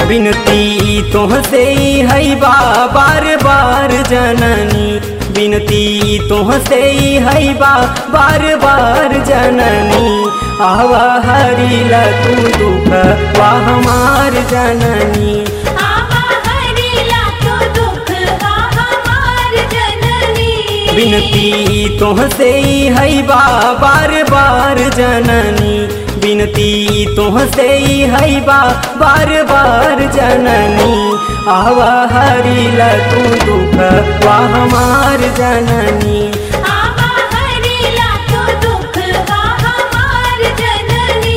बिनती तोहसे है बा बार बार जननी बिनती तोहसे है बा बार बार जननी आवा हरिला तू दुख वा हमार जननी आवा हरिला तो दुख बा हमार जननी बिनती तोहसे है बा बार बार जननी बिनती तोहसे है बा बार बार जननी आवा हरिला तू दुख वा हमार जननी आवा हरिला तो दुख बा हमार जननी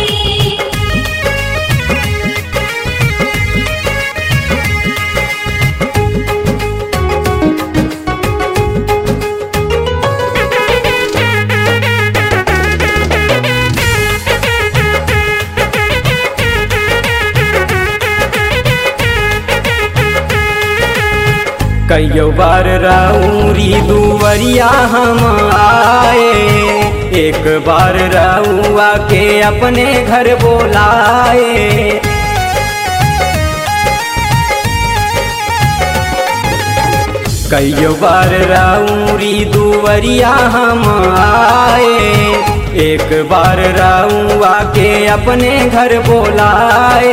कईयो बार राउरी दुवरिया हम आए एक बार राउआ के अपने घर बोलाए कईयो बार राउरी दुवरिया हम आए एक बार राउआ के अपने घर बोलाए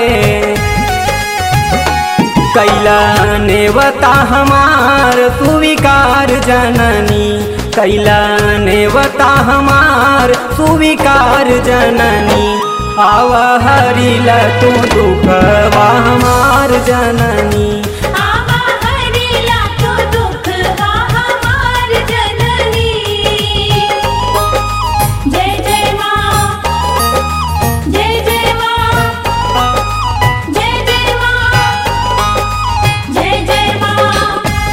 कैला नेवता हमार सुविकार जननी कैला नेवता हमार सुविकार जननी आवा हरिला तू दुखवा हमार जननी आवा हरिला तो दुख बा हमार जननी जय जय मां जय जय मां जय जय मां जय जय मां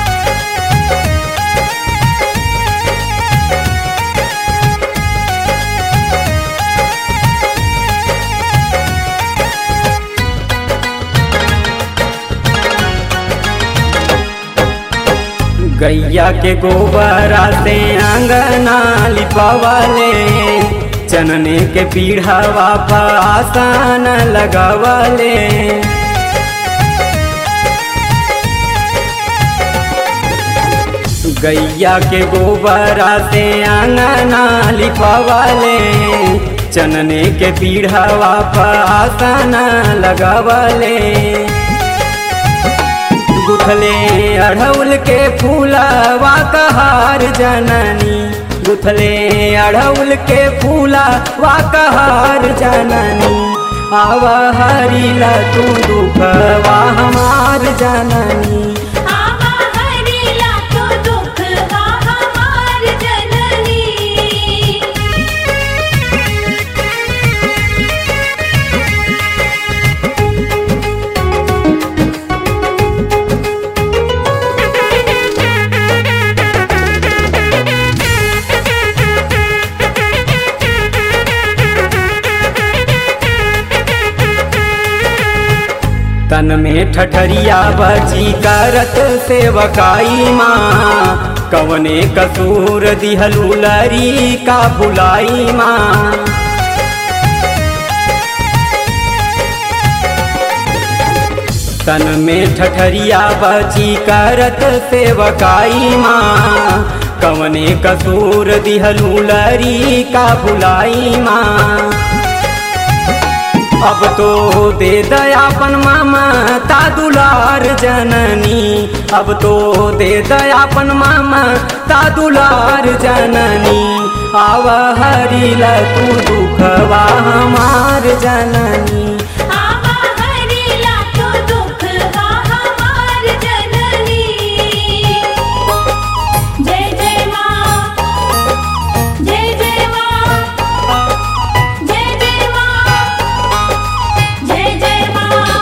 गैया के गोबरा से अंगना लिपवले चनने के पीढ़ावा पासान लगवले गैया के गोबरा से अंगना लिपवले चनने के पीढ़ावा पासान लगवले गुथले अढ़ौल के फूलवा कहार जननी गुथले अढ़ौल के फूलवा कहार जननी आवा हरिला तू दुखवा हमार जननी आवा हरिला तो दुख बा हमार जननी तन में ठठरिया बची करत सेवकाई माँ कवने कसूर दिहलू लरी का बुलाई माँ तन में ठठरिया बची करत सेवकाई माँ कवने कसूर दिहलू लरी का बुलाई माँ अब तो दे दयापन मामा ता दुलार जननी अब तो दे दयापन मामा ता दुलार जननी आव हरिला तू दुखवा हमार जननी आवा हरिला तो दुख बा हमार जननी जय जय मां जय जय मां जय जय मां जय जय मां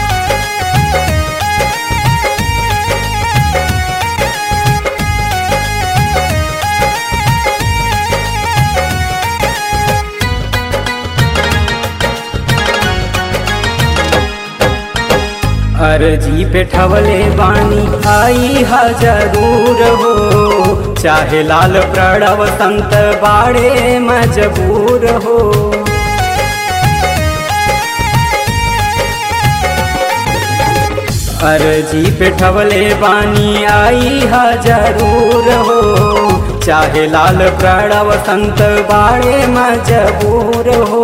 अर्जी पे ठवले बानी आई हा जरूर हो चाहे लाल प्रणव संत बाड़े मजबूर हो अर्जी पे ठवले बानी आई हा जरूर हो चाहे लाल प्रणव संत बाड़े मजबूर हो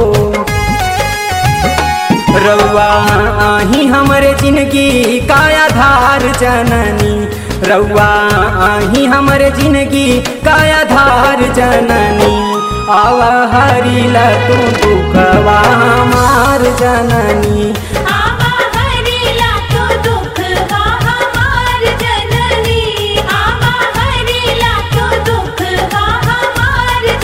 रउआ आही हमरे जिंदगी का आधार जननी रउआ आही हमरे जिंदगी का आधार जननी आवा हरिला तू दुखवा हमार जननी